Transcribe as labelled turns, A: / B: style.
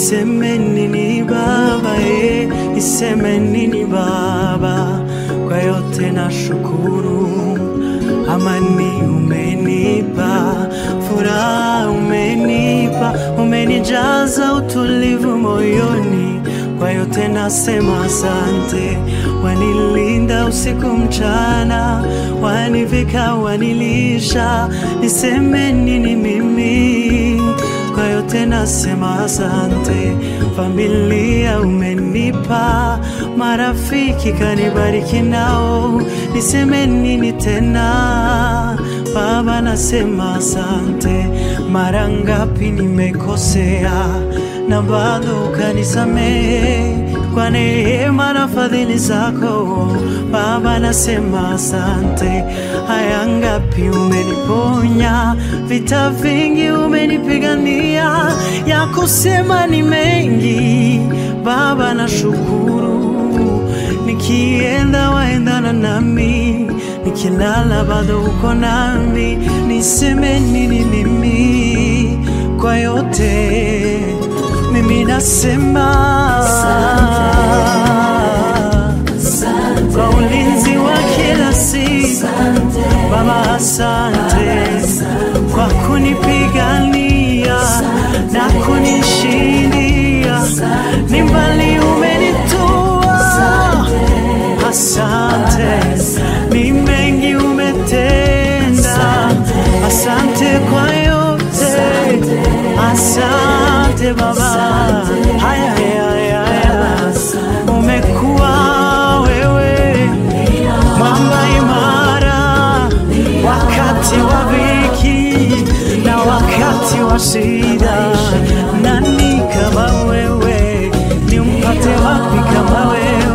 A: niseme nini Baba, eh, niseme nini Baba, kwa yote na shukuru. Amani umenipa, furaha umenipa, umenijaza utulivu moyoni, kwa yote nasema asante. Wanilinda usiku mchana, wanivika, wanilisha, niseme nini mimi? Kwa yote nasema asante. Familia umenipa, marafiki kanibariki nao, niseme nini tena? Baba nasema asante. Mara ngapi nimekosea na bado ukanisamehe kwa neema na fadhili zako Baba, nasema asante. Haya ngapi umeniponya, vita vingi umenipigania, ya kusema ni mengi Baba, nashukuru. Nikienda waendana nami, nikilala bado uko nami, niseme nini mimi? Kwa yote mimi nasema kwa ulinzi wa kila siku Baba, asante kwa kunipigania na kunishindia, ni mbali umenitoa. Asante, ni mengi umetenda. Asante kwa yote, asante Baba. Haya, haya, haya, haya. Umekuwa wewe mwamba imara wakati wa dhiki na wakati wa shida. Nani kama wewe? Nimpate wapi kama wewe?